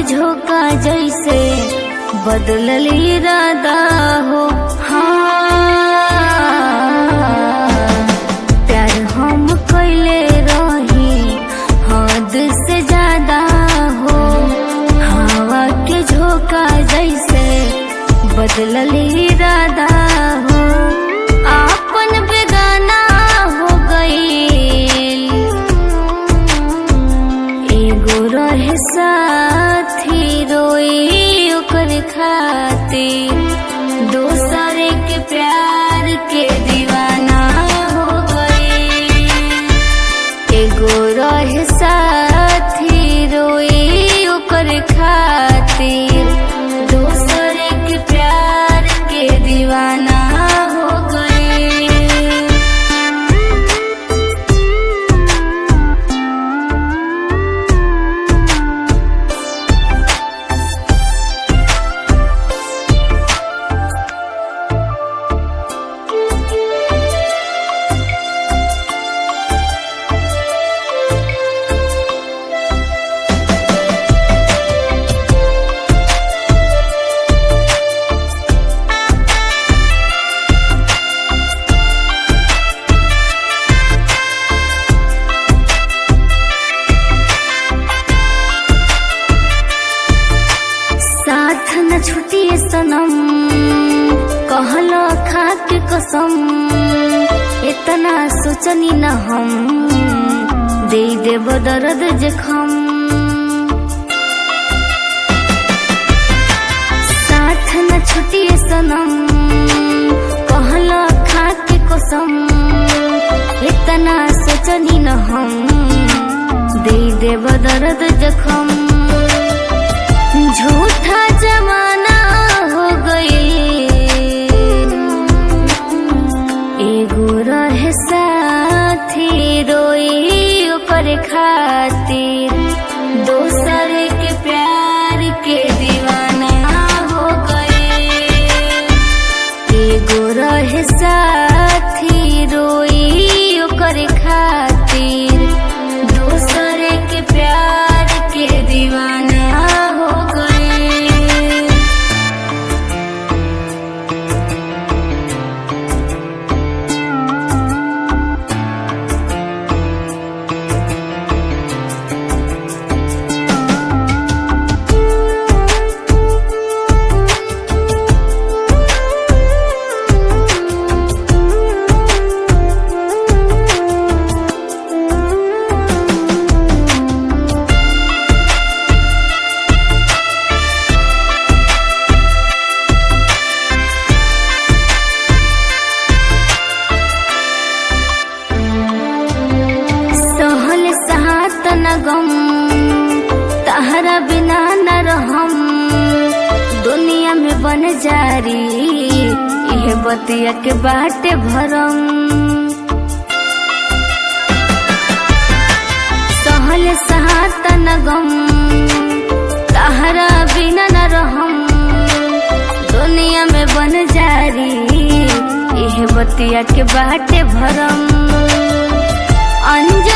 झोंका जैसे बदलल इरादा हो हाँ प्यार हम कैले रही हद से ज्यादा हो हवा के झोंका जैसे बदलल इरादा हो आपन बेगाना हो गईल एगो रहे साथी रोई ओकर खातिर दोसरे के प्यार के दीवाना हो गई एगो रहे साथी रोई ओकर खातिर दोसरे के प्यार के दीवाना हो गई साथ न छुटिए सनम कहलो खा के कसम इतना सोचनी न हम दे देव दर्द जखम साथ न छुटिए सनम कहलो खा के कसम इतना सोचनी न हम दे देव दर्द जखम झूठा जमाना हो गई एगो रहे साथी रोई ओकर खातिर दोसर के प्यार के दीवाना हो गई एगो रहे साथी रोई ओकर खातिर दोसर के प्यार के दीवाना हो गई सहल सहात न गम तहरा बिना न रहम दुनिया में बन जारी यह बतिया के बाटे भरम सहल सहात न गम तहरा बिना न रहम दुनिया में बन जारी यह बतिया के बाटे भरम अंज